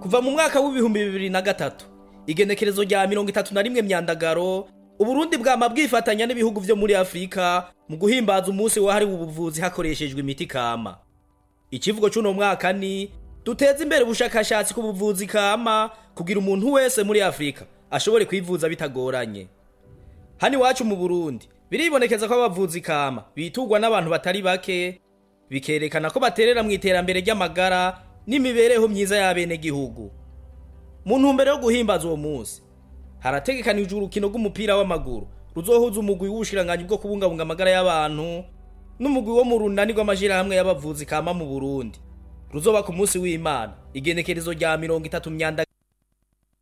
kuva mu mwaka w'ibihumbi bibiri na gatatu igenekerezo rya mirongo itatu na rimwe myandagaro uburundi bwama bwifatanya n'ibihugu vyo muri afurika mu guhimbaza umunsi wahariwe ubuvuzi hakoreshejwe imiti kama ikivugo c'uno mwaka ni duteze imbere ubushakashatsi ku buvuzi kama kugira umuntu wese muri afurika ashobore kwivuza bitagoranye hano iwacu mu burundi biribonekeza ko abavuzi kama bitugwa n'abantu batari bake bikerekana ko baterera mu iterambere ry'amagara n'imibereho myiza y'abenegihugu mu ntumbero yo guhimbaza uwo munsi harategekanijwe urukino rw'umupira w'amaguru ruzohuza umugwi w'ubushiranganyi bwo kubungabunga amagara y'abantu n'umugwi wo mu runani rw'amashirahamwe y'abavuzi kama mu burundi ruzoba ku munsi w'imana igenekerezo rya mirongo itatu myandagaro